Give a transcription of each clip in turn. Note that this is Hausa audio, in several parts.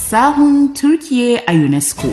sahun Turkiye a UNESCO.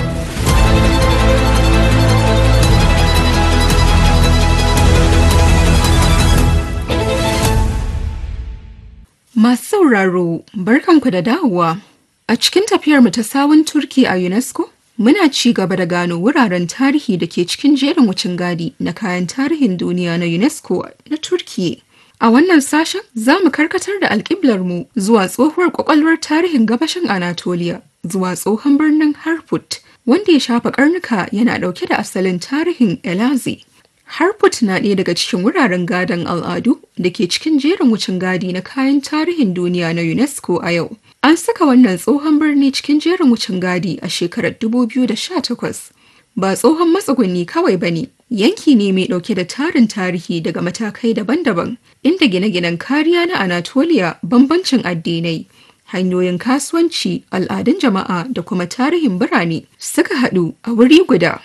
Masu sauraro, barkanku da dawowa. A cikin tafiyarmu ta sawun Turki a UNESCO, muna ci gaba da gano wuraren tarihi da ke cikin jerin wucin gadi na kayan tarihin duniya na UNESCO na Turkiye. A wannan sashen za mu karkatar da alƙiblarmu zuwa tsohuwar ƙwaƙwalwar tarihin gabashin Anatolia, zuwa tsohon birnin Harput, wanda ya shafa ƙarnuka yana ɗauke da asalin tarihin Elazi. Harput na ɗaya daga cikin wuraren gadon al'adu da ke cikin jerin wucin gadi na kayan tarihin duniya na UNESCO a yau. An saka wannan tsohon birni cikin jerin wucin gadi a shekarar 2018. Ba tsohon matsuguni kawai ba ne, yanki ne mai ɗauke da tarin tarihi daga matakai daban-daban, inda gine-ginen kariya na Anatolia bambancin addinai. Hanyoyin kasuwanci, al'adun jama'a da kuma tarihin birane suka haɗu a wuri guda.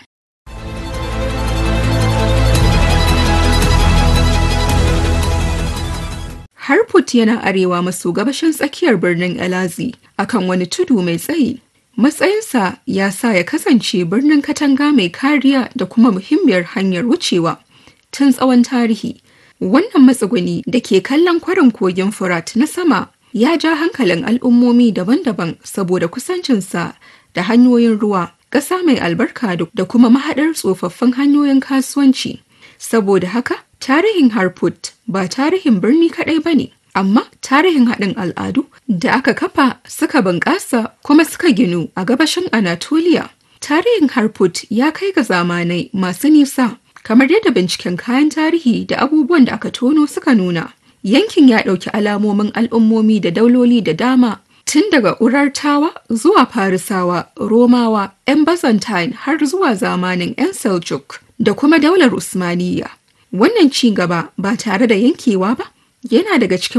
Harput yana arewa maso gabashin tsakiyar birnin Elazi akan wani tudu mai tsayi. Matsayinsa ya sa ya kasance birnin katanga mai kariya da kuma muhimmiyar hanyar wucewa tun tsawon tarihi. Wannan matsuguni da ke kallon kwarin kogin Furat na sama ya ja hankalin al'ummomi daban-daban saboda kusancinsa da hanyoyin ruwa, ƙasa mai albarka da kuma mahaɗar tsofaffin hanyoyin kasuwanci. Saboda haka, tarihin Harput ba tarihin birni kaɗai ba ne, amma tarihin haɗin al'adu da aka kafa suka bunƙasa kuma suka ginu a gabashin Anatolia. Tarihin Harput ya kai ga zamanai masu nisa, kamar yadda binciken kayan tarihi da abubuwan da aka tono suka nuna. Yankin ya ɗauki alamomin al'ummomi da dauloli da dama tun daga Urartawa zuwa Farisawa, Romawa, 'yan Byzantine har zuwa zamanin 'yan Seljuk da kuma daular Usmaniyya. Wannan ci gaba ba tare da yankewa ba yana daga cikin